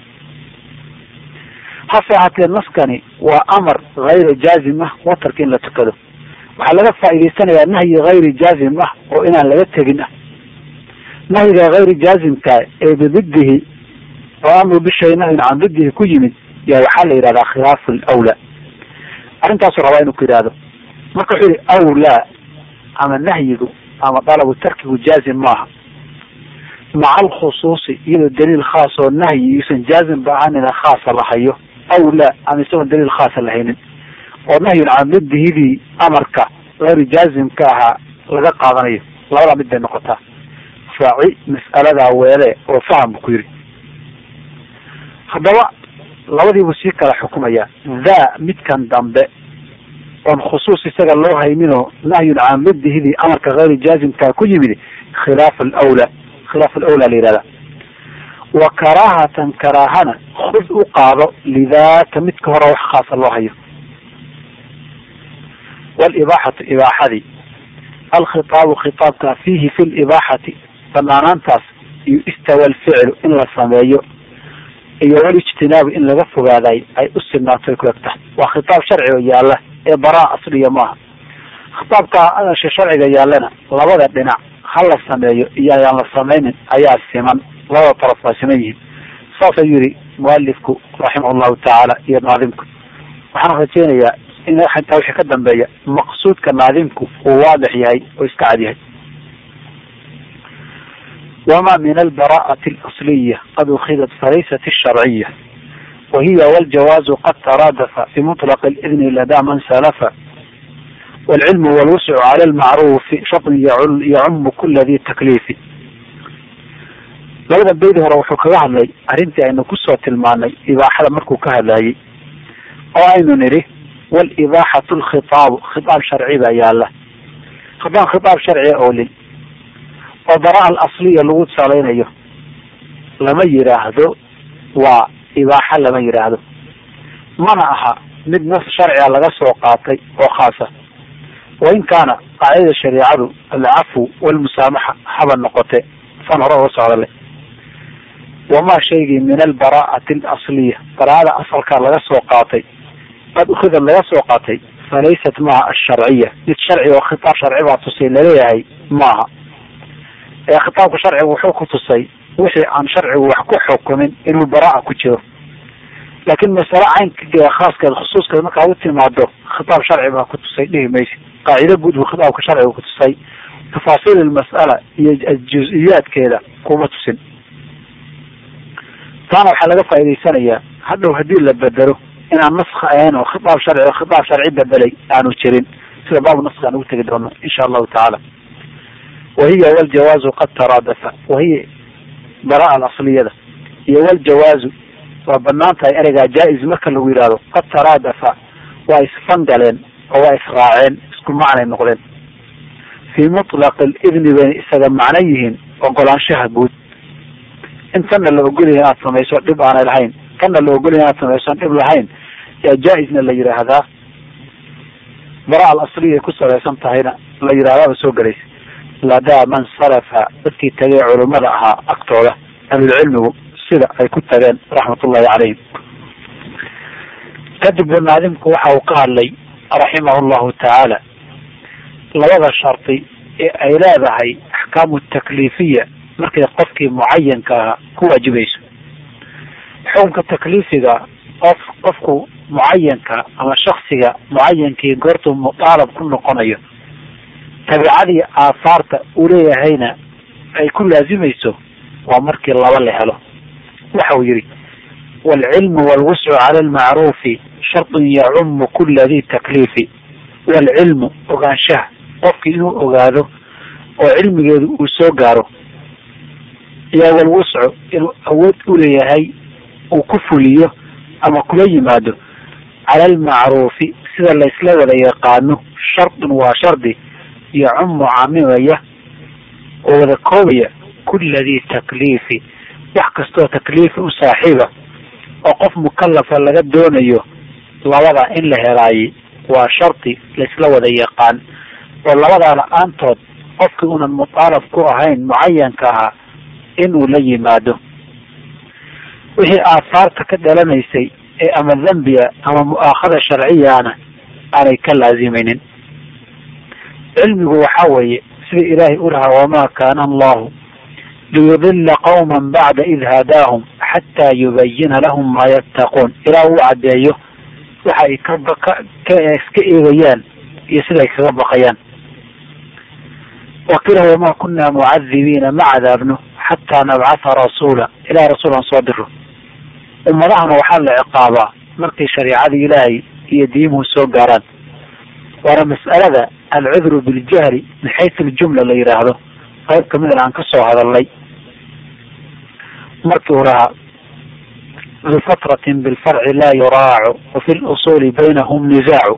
hase ahaatee naskani waa amar hayri jaazim ah watarka in la tukado waxaa laga faa'idaysanayaa nahyi hayri jaazim ah oo inaan laga tegin ah nahyiga hayri jaazimka ee bididdihi oo amru bishay nahyun can diddihi ku yimid yaa waxaa la yidhahdaa khilaafu lawlaa arrintaasuu rabaa inuu ku yidhaahdo marka wuxuu yihi awlaa ama nahyigu ama dalabu tarkigu jaazim maaha maca alkhusuusi iyadoo daliil khaas oo nahyi yuusan jaazim ba ahaanina khaasa la hayo aw laa ama isagoon daliil khaasa lahaynin oo nahyun can didihidii amarka hayru jaazimka ahaa laga qaadanayo labadaa mid bay noqotaa faaci mas'aladaa weele oo faham bu ku yidhi haddaba labadiibuu sii kala xukumaya daa midkan dambe oon khusuus isaga loo hayninoo nahyun can didihidii amarka hayru jaazimkaa ku yimid khilaaf alawlaa khilaaf alawlaa la yihahda wa karaahatan karaahana khud u qaado lidaaka midka hore wax khaasa loo hayo walibaaxatu ibaaxadii alkhitaabu khitaabka fiihi fi libaaxati banaanaantaas iyo istawa alficlu in la sameeyo iyo walijtinaabu in laga fogaaday ay u sinaato ku eg tahay waa khitaab sharciga yaalla ee baraa asliya maaha khitaabka sharciga yaallana labada dhinac ha la sameeyo iyo ayaan la samaynin ayaa siman labada taraf waa siman yihiin saas ayuu yihi mualifku raximah llahu tacaala iyo naadimku waxaan rajeynayaa in intaa wixii ka dambeeya maqsuudka naadimku uu waadix yahay oo iska cad yahay wama min albara'ati alasliya qad ukhidat falaysat alsharciya wahiya waljawaazu qad taraadafa bimuطlaq اlidni ladaa man salafa wاlcilmu wاlwuscu cala almacruufi sharطun yacumu kula di takliifi labada beyd hore wuxuu kaga hadlay arrintii aynu kusoo tilmaanay ibaaxada markuu ka hadlayay oo aynu nidhi walibaaxatu lkhitaabu khitaab sharci baa yaala haddaan khitaab sharciga oolin oo bara al asliya lagu salaynayo lama yidhaahdo waa ibaaxa lama yidhaahdo mana aha mid nas sharciga laga soo qaatay oo khaasa wain kaana qaacidada shareicadu alcafu walmusaamaxa haba noqote san hore uga socda leh wamaa shaygii min albaraa'ati alasliya baraa'ada asalkaa laga soo qaatay qad ukhidad laga soo qaatay falaysat maaha asharciya mid sharci oo khitaab sharci baa tusay laleeyahay maaha ee khitaabka sharciga wuxuu ku tusay wixii aan sharcigu wax ku xukumin inuu baraa'a ku jiro laakiin masale caynka khaaskeed khusuuskeed markaa u timaado khitaab sharci baa ku tusay dhihi maysa qaacido guud buu khitaabka sharciga ku tusay tafaasiil ilmas'ala iyo juz-iyaadkeeda kuma tusin taana waxaa laga faa'idaysanayaa hadhow haddii la bedelo inaan naska ahayn oo khitaab sharci oo khitaab sharci bedelay aanu jirin sida baabu naska aan ugu tegi doono insha allahu tacaala wahiya waljawaazu qad taraadafa wahiya baraa alasliyada iyo waljawaazu waa banaan tahay ereygaa jaa-is marka lagu yidhaahdo qad taraadafa waa isfangaleen oo waa israaceen isku macnay noqdeen fii mutlaqi lidni bayna isaga macno yihiin ogolaanshaha guud in tanna la ogolyahay inaad samayso dhib aanay lahayn tanna la ogolyahay inaad samayso dhib lahayn yaa jaa-isna la yidhaahdaa bara al asliya ay ku salaysan tahayna la yidhahdaaba soo gelaysa ladaa man sarafa dadkii tagay culimada ahaa agtooda ahlulcilmigu sida ay ku tageen raxmatullahi calayhim kadib banaadimku waxa uu ka hadlay raximahu llahu tacaala labada shardi ee ay leedahay axkaamu takliifiya markay qofkii mucayanka ahaa ku waajibayso xukunka takliifiga qof qofku mucayanka ama shaksiga mucayankii goortuu mudaalab ku noqonayo tabiicadii aahaarta uu leeyahayna ay ku laazimayso waa markii laba la helo waxa uu yihi waalcilmu waalwuscu cala almacruufi shardun yacumu kula di takliifi waalcilmu ogaanshaha qofkii inuu ogaado oo cilmigeedu uu soo gaaro iyo walwuscu inuu awood u leeyahay uu ku fuliyo ama kula yimaado cala almacruufi sida laysla wada yaqaano shardun waa shardi yacumu caamimaya oo wada koobaya kula di takliifi wax kastoo takliifi u saaxiiba oo qof mukalafa laga doonayo labada in la helaayey waa shardi laysla wada yaqaan oo labadaa la-aantood qofkii unan mutaalab ku ahayn mucayanka ahaa inuu la yimaado wixii aahaarta ka dhalanaysay ee ama dembiga ama mu-aakhada sharciyaana aanay ka laazimaynin cilmigu waxa weeye sida ilaahay u lahaa wamaa kaana allahu liyudila qawma bacda id hadaahum xataa yubayina lahum maa yattaquun ilaa uu caddeeyo waxa ay kaka iska eegayaan iyo sida ay kaga baqayaan waqiila wamaa kunaa mucadibiina ma cadaabno xataa nabcatha rasuula ilahay rasuul aan soo diro ummadahana waxaa la ciqaabaa markay shariicadii ilaahay iyo diimuhu soo gaaraan waana mas'alada alcudru biljahli min xaysu ljumla la yidhaahdo qayb kamid aan ka soo hadalnay markii uu lahaa bifatratin bilfarci laa yuraacu wafi lusuuli baynahum nisaacu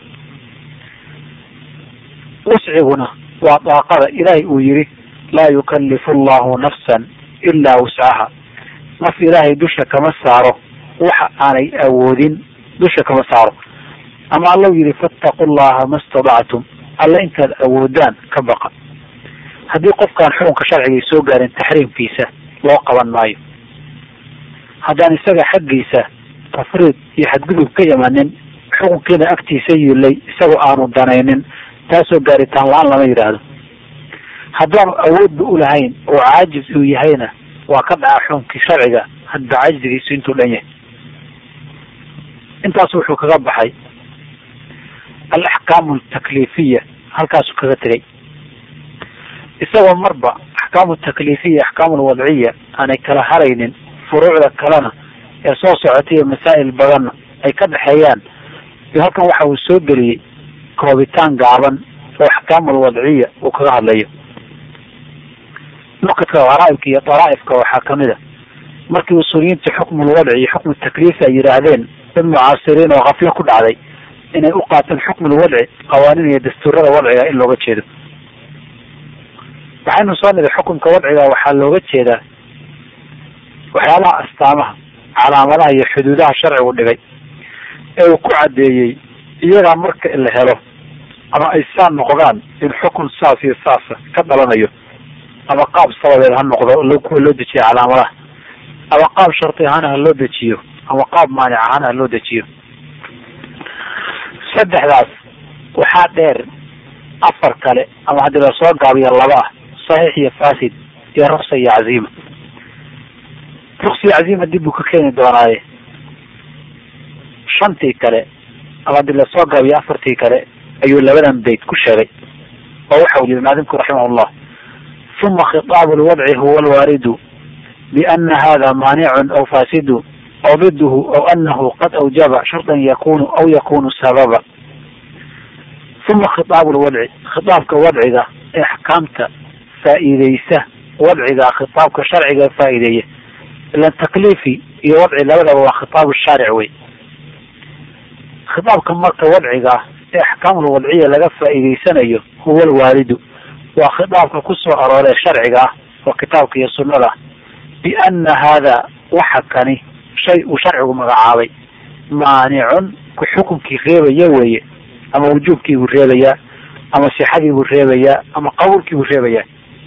wusciguna waa daaqada ilaahay uu yihi laa yukalifu allahu nafsan ilaa wuscaha naf ilaahay dusha kama saaro waxa aanay awoodin dusha kama saaro ama allau yihi fattaqu llaha ma stadactum alla intaad awoodaan ka baqa haddii qofkaan xukunka sharciga soo gaarin taxriimkiisa loo qaban maayo haddaan isaga xaggiisa tafriid iyo xadgudub ka imanin xukunkiina agtiisa yiilay isagoo aanu danaynin taasoo gaaritaan la-aan lama yidhaahdo haddaanu awoodba ulahayn oo caajis uu yahayna waa ka dhaca xukunkii sharciga hadba cajzigiisu intuu dhan yahay intaas wuxuu kaga baxay alaxkaamu altakliifiya halkaasuu kaga tegay isagoo marba axkaamu takliifiya axkaamu alwadciya aanay kala haraynin furuucda kalena ee soo socotay iyo masaa'il badanna ay ka dhexeeyaan iyo halkan waxa uu soo geliyey koobitaan gaaban oo axkaamu alwadciya uu kaga hadlayo nukadka qaraaibka iyo daraaifka waxaa kamid a markii usuuliyiinta xukmu lwadci iyo xukmu takliifi ay yidhaahdeen dad mucaasiriin oo kaflo ku dhacday inay u qaateen xukmu lwadci qawaaniin iyo dastuurada wadciga in looga jeedo waxaynu soo nidhi xukunka wadciga waxaa looga jeedaa waxyaalaha astaamaha calaamadaha iyo xuduudaha sharcigu dhigay ee uu ku caddeeyey iyagaa marka la helo ama ay saa noqdaan in xukun saas iyo saasa ka dhalanayo ama qaab sababeed ha noqdo kuwa loo dejiyo calaamadaha ama qaab sharti ahaana ha loo dejiyo ama qaab maanic ahaana ha loo dejiyo saddexdaas waxaa dheer afar kale ama haddii lasoo gaabiyo laba ah saxiix iyo fasid iyo ruksa iyo caziima ruksa iyo caziima dib buu ka keeni doonaaye shantii kale ama haddii lasoo gaabiyo afartii kale ayuu labadan bayt ku sheegay oo waxa uu yihi maadimku raximah llah uma khitaabu lwadci huwa alwaaridu biana hada maanicun aw fasidu aw diduhu aw anahu qad awjaba shardan yakunu aw yakunu sababa uma khitaabu lwadci khitaabka wadciga ee axkaamta faa'iideysa wadciga khitaabka sharciga faa'iideeya ilan takliifi iyo wadci labadaba waa khitaabu shaaric wey khitaabka marka wadciga ee axkaamul wadciya laga faa'iideysanayo huwa alwaalidu waa khitaabka ku soo arooree sharciga ah oo kitaabka iyo sunnada biana hada waxa kani shay uu sharcigu magacaabay maanicun ku xukunkii reebaya weeye ama wujuubkiibuu reebayaa ama sixadiibuu reebayaa ama qabuulkiibuu reebayaa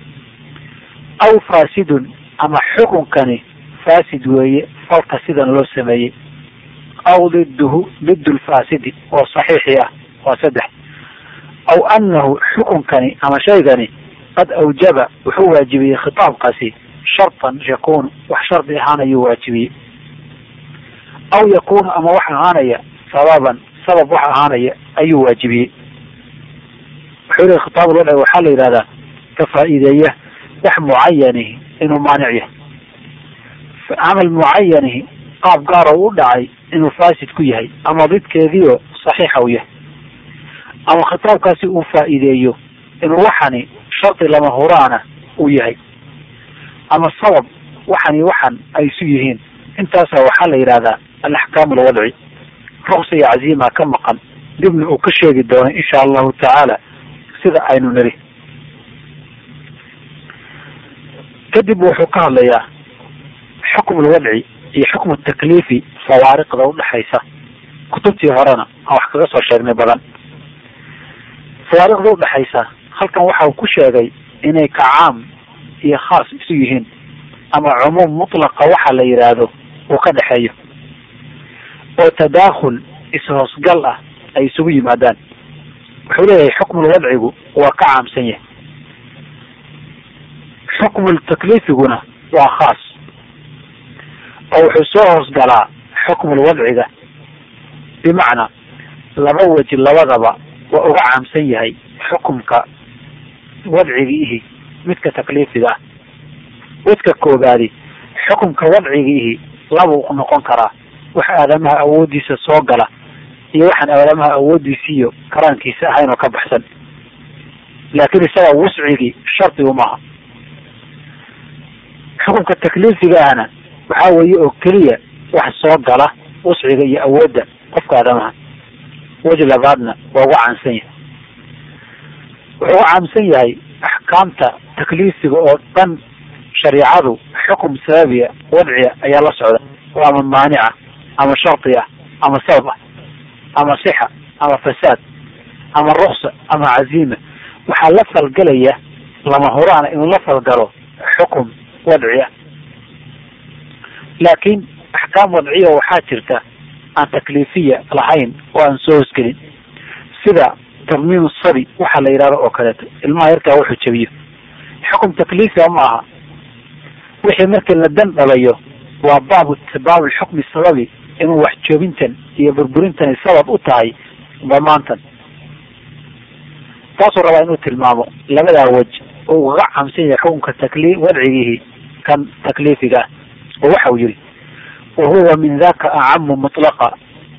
aw fasidun ama xukunkani fasid weeye falka sidan loo sameeyey aw diduhu didu lfaasidi oo saxiixii ah waa saddex aw anahu xukunkani ama shaygani qad awjaba wuxuu waajibiyey khitaabkaasi shartan yakunu wax shardi ahaan ayuu waajibiyey aw yakunu ama wax ahaanaya sababan sabab wax ahaanaya ayuu waajibiyey wuxuu lehy khitaab lwadci waxaa la yidhahdaa ka faa'iideeya wax mucayanihi inuu maanic yahay camal mucayanihi qaab gaaro u dhacay inuu fasid ku yahay ama didkeediio saxiixa u yahay ama khitaabkaasi uu faa'iideeyo inuu waxani shardi lama huraana uu yahay ama sabab waxani waxan ay isu yihiin intaasa waxaa la yidhahdaa alaxkaamu alwadci ruksa iyo caziima ka maqan dibna uu ka sheegi doono insha allahu tacaala sida aynu niri kadib wuxuu ka hadlayaa xukm alwadci iyo xukmu takliifi fawaariqda udhexaysa kutubtii horena aan wax kaga soo sheegnay badan fawaariqda udhexaysa halkan waxa uu ku sheegay inay ka caam iyo khaas isu yihiin ama cumuum mutlaqa waxa la yidhaahdo uu ka dhexeeyo oo tadaakhul is-hoosgal ah ay isugu yimaadaan wuxuu leeyahay xukmul wadcigu waa ka caamsan yahay xukmul takliifiguna waa khaas oo wuxuu soo hoosgalaa xukmul wadciga bimacnaa laba weji labadaba waa uga caamsan yahay xukumka wadcigiihi midka takliifiga ah wadka koobaadi xukumka wadcigiihi labuu noqon karaa wax aadamaha awoodiisa soo gala iyo waxaan aadamaha awoodiisi iyo karaankiisa ahayn oo ka baxsan laakiin isaga wuscigii shardigu maaha xukumka takliifiga ahna waxaa weeye oo keliya wax soo gala wusciga iyo awoodda qofka aadamaha weji labaadna waa uga caamsan yahay wuxuu uga caamsan yahay axkaamta takliifiga oo dhan shariicadu xukum sababiya wadciya ayaa la socda oo ama maanica ama shardi ah ama sabab ah ama sixa ama fasaad ama ruksa ama caziima waxaa la falgelaya lama huraana inuu la falgalo xukum wadci ah laakiin axkaam wadciya waxaa jirta aan takliifiya lahayn oo aan soo hosgelin sida tarmiim sabi waxaa la yidhahdo oo kaleeto ilmaha yarkaa wuxuu jabiyo xukum takliifia ma aha wixii markii la dan dhalayo waa baabu baab xukmi sababi inuu wax joobintan iyo burburintani sabab u tahay damaantan taasuu rabaa inuu tilmaamo labadaa wej oo ugaga caamsan yahay xukunka takli wadcigihi kan takliifiga ah oo waxa uu yihi wahuwa min daka acamu mutlaqa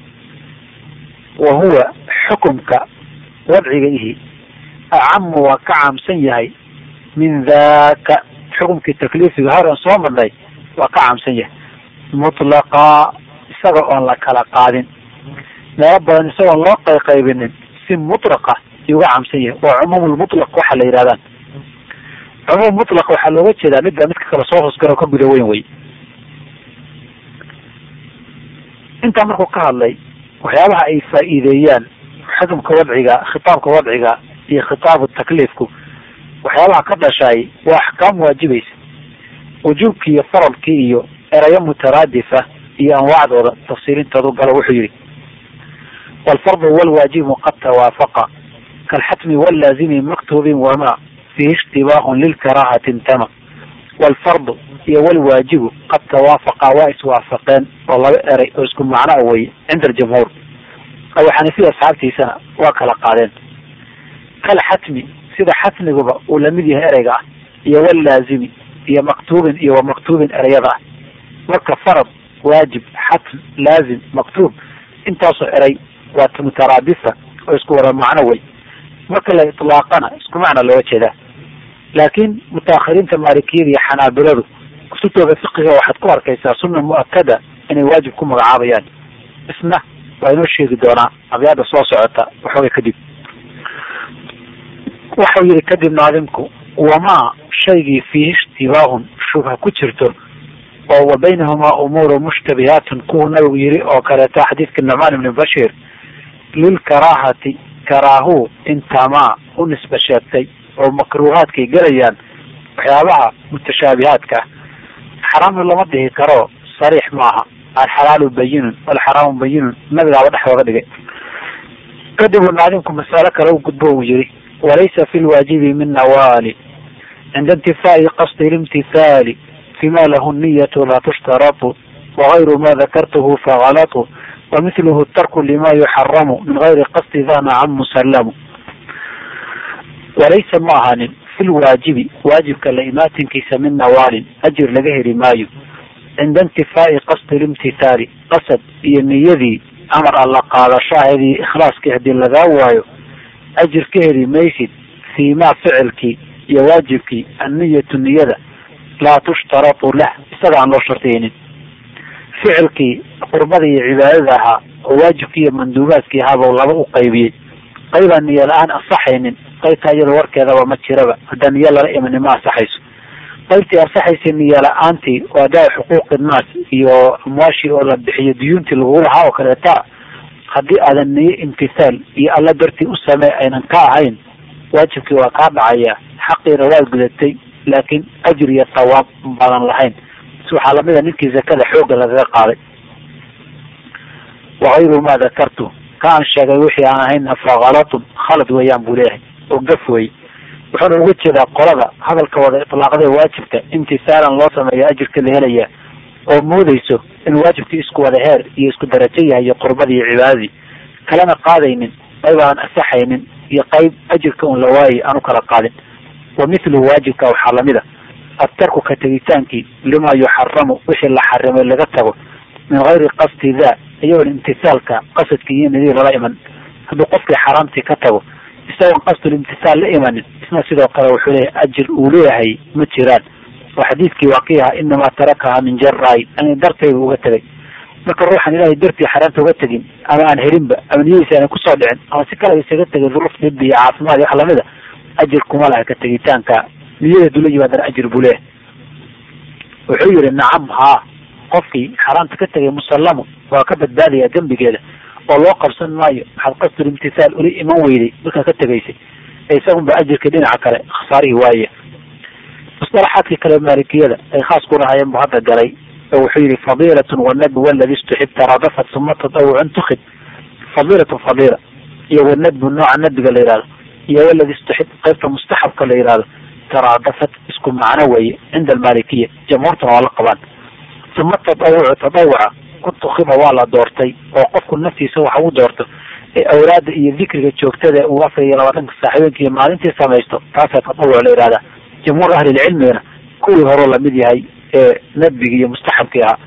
wa huwa xukumka wadciga ihi acamu waa ka caamsan yahay min daka xukumkii takliifiga horan soo marnay waa ka caamsan yahay mutlaqa isaga oon la kala qaadin meelo badan isagoon loo qayqaybinin si mutlaqa ayuu uga caamsan yahay waa cumuum lmutlaq waxa la yidhahdaan cumuum mutlaq waxaa looga jeedaa midba midka kale soo hoosgalo ka guda weyn wey intaa markuu ka hadlay waxyaabaha ay faa'iideeyaan xukumka wadciga khitaabka wadciga iyo khitaabu takliifku waxyaabaha ka dhashaay waa axkaam waajibaysa wujuubkii iyo faradkii iyo erayo mutaraadifa iyo anwaacdooda tafsiirintoodu galo wuxuu yihi waalfardu walwaajibu qad tawaafaqa kalxatmi wallaazimi maktubin wama fihi ishtibaahun lilkaraahati intama waalfardu iyo walwaajibu qad tawaafaqa waa iswaafaqeen oo laba eray oo isku macno weye cinda aljamhuur abu xanifiya asxaabtiisana waa kala qaadeen kalxatmi sida xatmiguba uu lamid yahay ereyga ah iyo wallaazimi iyo maktuubin iyo wa maktuubin ereyada ah marka farad waajib xatm laazim maktuub intaasoo eray waa mutaraadifa oo isku wada macno wey marka la itlaaqana isku macna looga jeedaa laakiin mutaakhiriinta maalikiyada iyo xanaabiladu kutubtooda fiqiga waxaad ku arkaysaa sunna mu-akada inay waajib ku magacaabayaan isna waa inoo sheegi doonaa abyaada soo socota waxooga kadib waxau yihi kadib naadimku wamaa shaygii fiihi ishtibaahun shubha ku jirto oo wa baynahumaa umuuru mushtabihaatun kuwuu nabigu yihi oo kaleeta xadiidka nucmaan ibni bashir lilkaraahati karaahu intamaa u nisba sheegtay oo makruuhaadkay gelayaan waxyaabaha mutashaabihaadka ah xaraamna lama dhihi karo sariix maaha alxalaalu bayinun walxaraamu bayinun nabigaaba dhexdooga dhigay kadibuu naadimku masalo kale u gudbo uu yihi walaysa fi lwaajibi min nawaali cinda intifaai qasdi limtithaali fima lahu niyatu laa tushtaratu wagayru ma dakartuhu fagalatu wamithluhu tarku lima yuxaramu min gayri qasdi da nacam musallamu walaysa ma ahanin fi lwaajibi waajibka la imaatinkiisa min nawaalin ajir laga heli maayo cinda intifaai qasdi limtithaali qasad iyo niyadii amar alla qaadashaheedii ikhlaaskii haddii lagaa waayo ajir ka heli maysid fii ma ficilkii iyo waajibkii anniyatu niyada laa tushtaratu lah isaga aan loo shartiyeynin ficilkii qurbada iyo cibaadada ahaa oo waajibkii iyo manduubaadkii ahaaba laba u qaybiyey qaybaan niyo la-aan ansaxaynin qaybtaa iyada warkeedaba ma jiraba haddaan niyo lala imanin ma ansaxayso qaybtii ansaxaysa niyo la-aantii waa daa xuquuqi naas iyo amwaashii oo la bixiyo duyuuntii lagugu lahaa oo kaleeta haddii aadan niyo imtithaal iyo alla dartii u samee aynan ka ahayn waajibkii waa kaa dhacaya xaqiina waad gudatay laakiin ajir iyo tawaab baadan lahayn si waxaa lamida ninkii zakada xoogga lagaga qaaday wagayru ma dakartu ka aan sheegay wixii aan ahayna fakalatun khalad weeyaan buu leeyahay oo gaf wey wuxuuna uga jeedaa qolada hadalka wada itlaaqdee waajibka imtisaalan loo sameeya ajirka la helaya oo moodayso in waajibkii isku wada heer iyo isku darajo yahay iyo qurbadii iyo cibaadadii kalena qaadaynin qayb aan asaxaynin iyo qayb ajirka un la waayay aan u kala qaadin wa mithluhu waajibka waxaa lamida adtarku ka tegitaankii lima yuxaramu wixii la xarimay laga tago min gayri qasdi da iyagoon imtisaalka qasadkii iyo nidii lala iman hadduu qofkii xaraamtii ka tago isagoon qasdul imtisaal la imanin isna sidoo kale wuxuu leeyahay ajir uu leeyahay ma jiraan oo xadiidkii waa kii ahaa inamaa tarakaha min jaraay ani dartayba uga tegay marka ruuxan ilaahay dartii xaraamta uga tegin ama aan helinba ama niyadiisa aanan kusoo dhicin ama si kale isaga tegay duruuf dhibi iyo caafimaad iyo wax lamida ajir kuma laha ka tegitaanka niyada dula yimaadana ajir buu leeyahay wuxuu yihi nacam haa qofkii xaraamta ka tegay musallamu waa ka badbaadaya dembigeeda oo loo qabsan maayo waxaad qasdul imtisaal ula iman weyday markaa ka tegaysay ee isagunba ajirka dhinaca kale khasaarihii waaya musalaxaadkii kale maalikiyada ay khaas ku lahaayeen bu hadda galay oo wuxuu yihi fadiilatun wanabi waladi istuxib taradafat suma tadawucun tukhid fadiilatun fadiila iyo wanadbu nooca nabiga la yihahdo iyo waladi istuxib qaybta mustaxabka la yihahdo taraadafat isku macno weeye cinda almaalikiya jamhuurtuna waa la qabaan suma tadawucu tadawuca ku tukiba waa la doortay oo qofku naftiisa waxa u doorto ee awlaada iyo dikriga joogtada uu afar iyo labaatanka saaxiibeenka iyo maalintii samaysto taasaa tadawuc la yihahdaa jamhuur ahlilcilmigana kuwii horeo lamid yahay ee nadbigi iyo mustaxabkii ahaa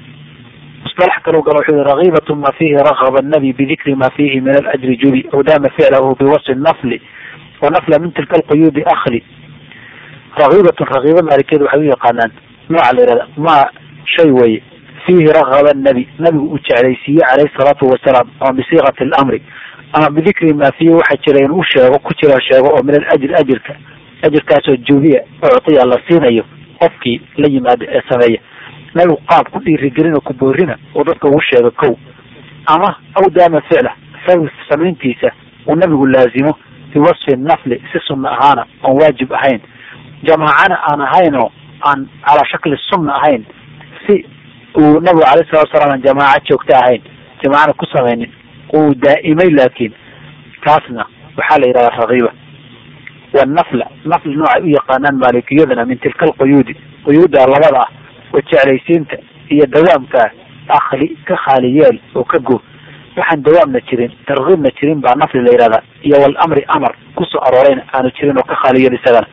musalax kalau galo wuxuu yihi ragiibatu ma fihi ragaba nabi bidikri ma fihi min alajri jubi aw dama ficlahu biwasfi nafli wa nafla min tilka alquyuudi akhli ragiibatun ragiiba maalikiyada waxay u yaqaanaan nooca la yihahda ma shay weye fiihi ragaba nabi nabigu uu jeclaysiiye calayhi salaatu wasalaam ama bisiiqati alamri ama bidikri ma fiihi waxa jira inuu sheego ku jira sheego oo min alajri ajirka ajirkaasoo jubiya uctiya la siinayo qofkii la yimaado ee sameeya nabigu qaab ku dhiirigelin oo ku boorina oo dadka ugu sheego kow ama aw daama ficla ficil samayntiisa uu nabigu laazimo biwasfi nafli si sunna ahaana oon waajib ahayn jamaacana aan ahaynoo aan calaa shakli sunna ahayn si uu nabigu alayh salatu wasalaam jamaaco joogto ahayn jamaacana ku samaynin uu daa'imay laakiin kaasna waxaa la yidhahdaa rakiiba wanafla nafli noocay u yaqaanaan maalikiyadana min tilka alquyuudi quyuudda labada ah oo jeclaysiinta iyo dawaamka ah akli ka khaali yeel oo ka go waxaan dawaamna jirin tarkiibna jirin baa nafli la yidhahdaa iyo walamri amar kusoo aroorayna aanu jirin oo ka khaali yeel isagana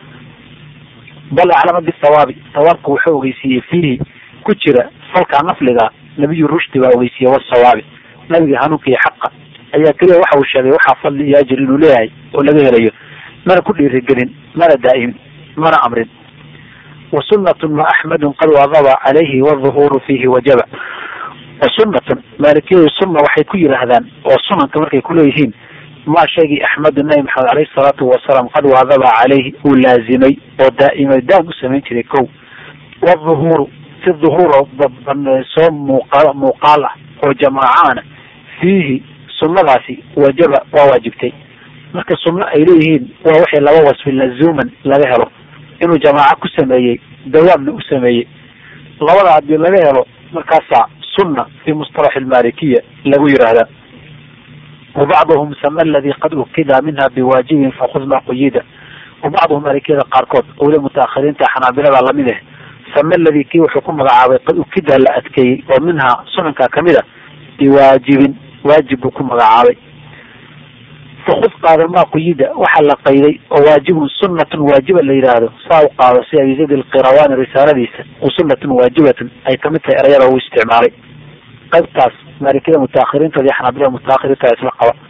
bal aclama bisawaabi sawaabka wuxuu ogeysiiyey fiihi ku jira falkaa nafliga nabiyu rushdi baa ogeysiiyey wasawaabi nabiga hanuunka iyo xaqa ayaa keliya waxa uu sheegay waxaa fadli iyo ajir inuu leeyahay oo laga helayo mana ku dhiirigelin mana daa'imin mana amrin wa sunatun ma axmedun qad wadaba calayhi waduhuuru fiihi wajaba wa sunatun maalikiyadu sunna waxay ku yidhaahdaan oo sunanka markay kuleeyihiin maa shaygii axmedu nabi maxamed aleyhi salaatu wasalaam qad wadaba calayhi uu laazimay oo daa'imay daam u samayn jiray kow waduhuuru si duhuur oo soo muuqa muuqaal ah oo jamaacaana fiihi sunnadaasi wajaba waa waajibtay marka sunno ay leeyihiin waa waxay laba wasfi lazuuman laga helo inuu jamaaco ku sameeyey dawaamna u sameeyey labada haddii laga helo markaasaa sunna fi mustalax almalikiya lagu yidhaahdaa wabacduhum sama aladi qad ukida minha biwaajibin fakud ma quyida wabacduhum maalikiyada qaarkood owle mutaakhiriinta xanaabilada lamid ah sama aladi kii wuxuu ku magacaabay qad ukida la adkeeyey oo minhaa sunanka kamid a biwaajibin waajib buu ku magacaabay fakud qaado maa quyida waxaa la qayday oo waajibun sunatun waajiba la yidhaahdo saa u qaado si abi zayd alqirawani risaaladiisa u sunatun waajibatun ay kamid tahay erayada uu isticmaalay qaybtaas maalikiyada mutaakhiriintooda iyo xanaabilada mutaakhiriinta isla qaba